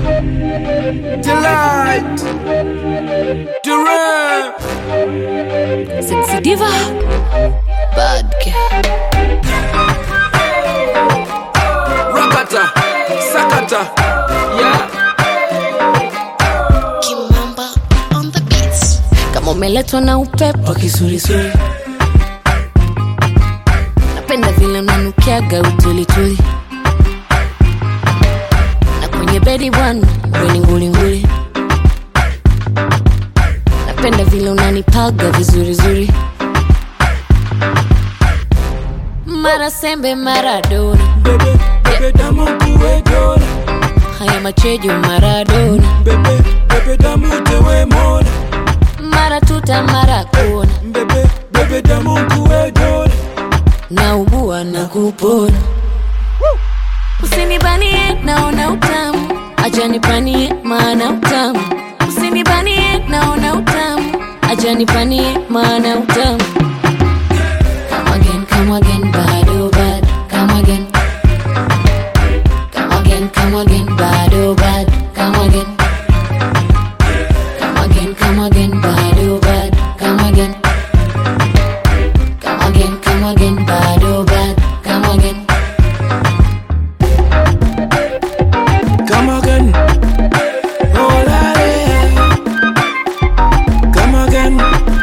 Delight. Durant. Sexy diva. Bad girl. Rakata. Sakata. Yeah. Kimamba on the beats. Kama umeletwa na upepo kisulisuli, napenda vile unanukiaga utulituli, na kwenye bedi bwana weni ngulinguli, napenda vile unanipaga vizurizuri, mara sembe mara dona, Bebe, bebe damu kuwe dola. haya machejo maradona, Bebe, bebe damu tewe mona. mara tuta mara kona, Bebe, bebe damu kuwe dola. naugua na kupona. Usinibanie, naona utamu, acha nipanie, maana utamu. Usinibanie, naona utamu, acha nipanie, maana utamu. Come again, come again, bado bad. Come again, come again, come again, bado bad. Come again, come again, come again, bado bad. Come again, come again, come again, bado bad. Come again. Come again. Oh, la, la. Come again.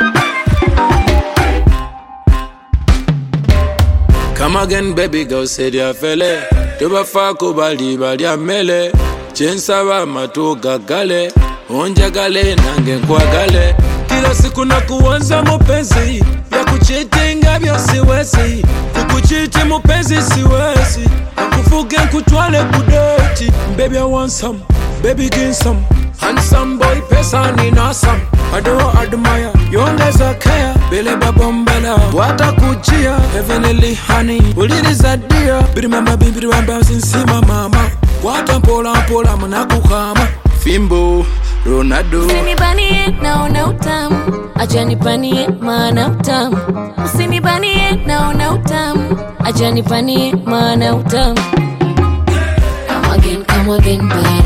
Come again, baby girl, said ya fele. Tubafako bali bali amele. Chensaba matu gagale. Onjagale nange nkwagale. Kila siku na kuanza mupenzi ya kuchitinga vyo siwezi kukuchiti mupenzi siwezi akufuge nkutwale kudeti baby I want some baby give some handsome boy pesa nina some I don't admire yongeza care bele babombela watakujia heavenly honey uliriza dia birimamba bimbiribamba sinsima mama kwata mpola mpola munakukama fimbo Ronaldo Usinibanie, naona utamu, acha nipanie, maana utamu. Usinibanie, naona utamu, acha nipanie, maana utamu. Come again, come again, bado